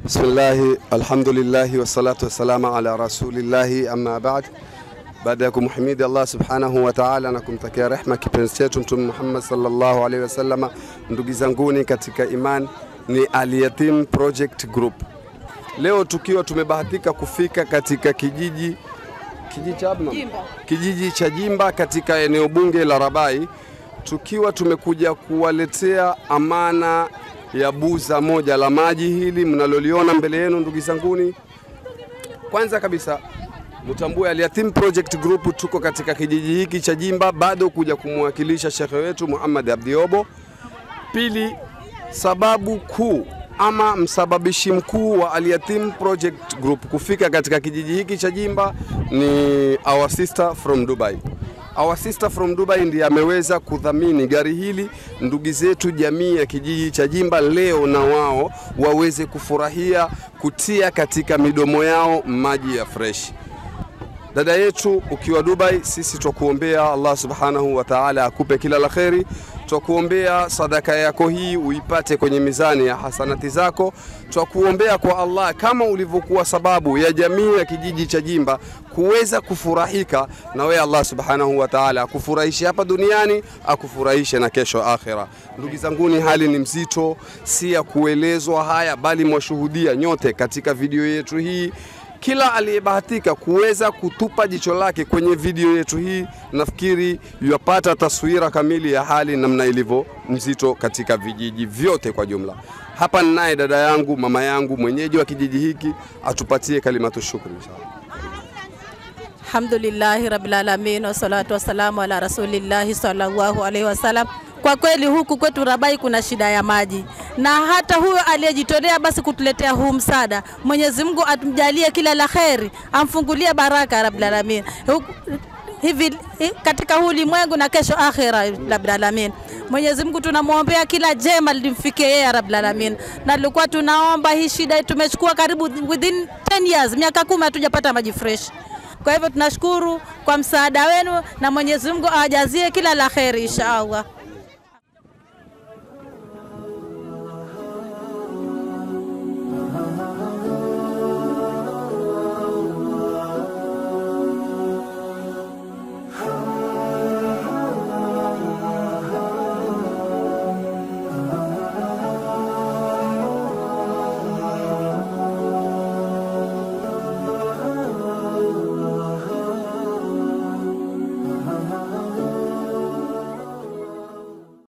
Bismillahi, alhamdulillahi wassalatu wassalamu ala rasulillahi, amma ba'd. Baada ya kumhimidi Allah subhanahu wa ta'ala na kumtakia rehma kipenzi chetu Mtume Muhammad sallallahu alaihi wasallam, ndugu zanguni katika iman, ni Al-Yatim Project Group. Leo tukiwa tumebahatika kufika katika kijiji kijiji cha Abna? kijiji cha Jimba katika eneo bunge la Rabai, tukiwa tumekuja kuwaletea amana ya buza moja la maji hili mnaloliona mbele yenu, ndugu zanguni. Kwanza kabisa mtambue Al-Yatim Project Group tuko katika kijiji hiki cha Jimba, bado kuja kumwakilisha shekhe wetu Muhammad Abdiobo. Pili, sababu kuu ama msababishi mkuu wa Al-Yatim Project Group kufika katika kijiji hiki cha Jimba ni our sister from Dubai. Our sister from Dubai ndiye ameweza kudhamini gari hili, ndugu zetu jamii ya kijiji cha Jimba leo na wao waweze kufurahia kutia katika midomo yao maji ya fresh. Dada yetu ukiwa Dubai, sisi twakuombea Allah subhanahu wa ta'ala akupe kila la kheri. Twakuombea sadaka yako hii uipate kwenye mizani ya hasanati zako. Twakuombea kwa Allah kama ulivyokuwa sababu ya jamii ya kijiji cha Jimba kuweza kufurahika na wewe, Allah subhanahu wa ta'ala akufurahishe hapa duniani, akufurahishe na kesho akhira. Ndugu zanguni, hali ni mzito, si ya kuelezwa haya, bali mwashuhudia nyote katika video yetu hii kila aliyebahatika kuweza kutupa jicho lake kwenye video yetu hii, nafikiri yapata taswira kamili ya hali namna ilivyo mzito katika vijiji vyote kwa jumla. Hapa ninaye dada yangu, mama yangu, mwenyeji wa kijiji hiki, atupatie kalimatu shukri inshallah. Alhamdulillahi rabbil alamin wassalatu wassalamu ala rasulillahi sallallahu alaihi wasallam. Kwa kweli huku kwetu Rabai kuna shida ya maji, na hata huyo aliyejitolea basi kutuletea huu msaada, Mwenyezi Mungu atumjalie kila la kheri, amfungulie baraka rabbil alamin Huku- hivi hi- katika huu ulimwengu na kesho akhira rabbil alamin. Mwenyezi Mungu tunamwombea kila jema limfikie yeye rabbil alamin, na tulikuwa tunaomba hii shida, tumechukua karibu within 10 years, miaka kumi hatujapata maji fresh. Kwa hivyo tunashukuru kwa msaada wenu na Mwenyezi Mungu awajazie kila la kheri insha Allah.